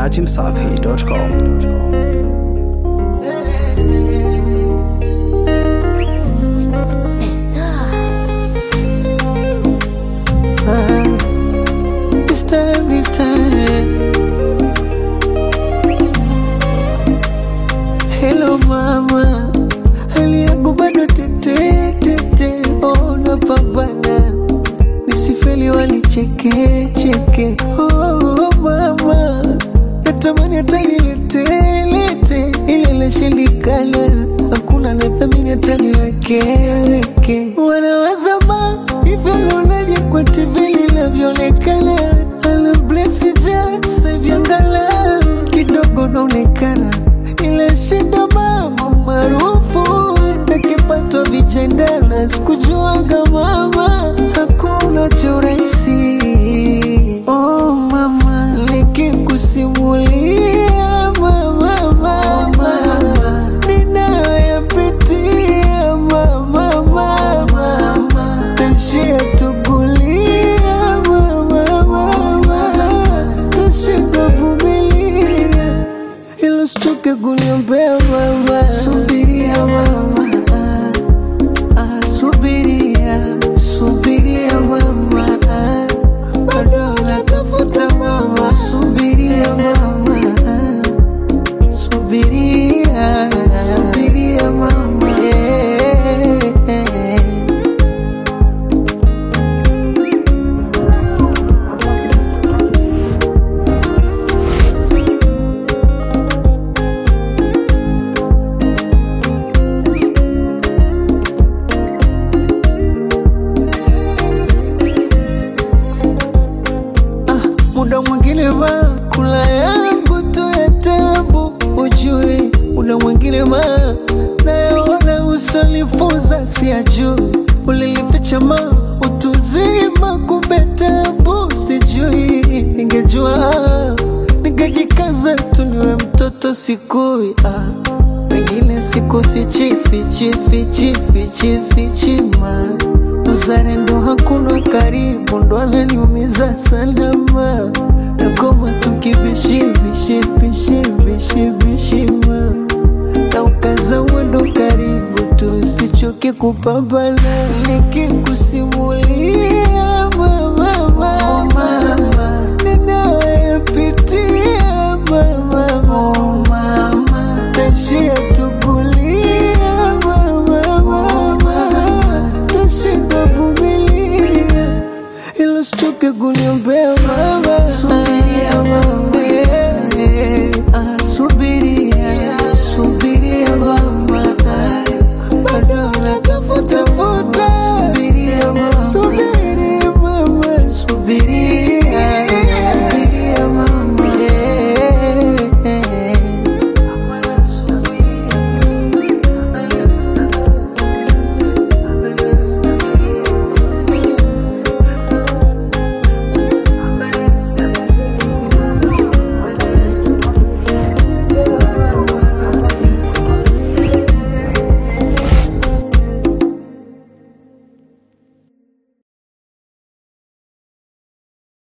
dachimsafi.com. This time, this time. Hello mama, hali yangu bado tete tete, oh napambana nisifeli wanicheke cheke. Oh mama, natamani hata nilete lete ile lashindikana, hakuna nathamini hata niweke weke. Wanawazama hivyo naonaje kwa TV linavyoonekana, ala blesi ja savyangala kidogo naonekana, ila shida mama maarufu nakipatwa vijendana, sikujuaga mama hakuna cha urahisi. Oh mama, nikikusimulia mama, mama, ninayoyapitia mama, mama, tashia tukulia mama, mama, tashinda vumilia ilo usichoke kuniombea mama, subiria mama, ah, ah, subiria, subiria mama, ah, bado natafuta mama, subiria mama, ah, subiria, subiria mama, yeah. muda mwingine ma kula yangu tu ya tabu, ujui muda mwingine ma nayaona usonifunza siyajui, ulilificha ma utuzima, kumbe tabu sijui, ningejua ningejikaza tu niwe mtoto sikui ah. Wengine siku fichi fichi fichi fichi fichi ma uzalendo hakuna karibu, ndo ananiumiza salama, nakoma tukibishi bishi bishi bishi bishima na ukaza mwendo karibu tu, sichoke kupambana nikikusimulia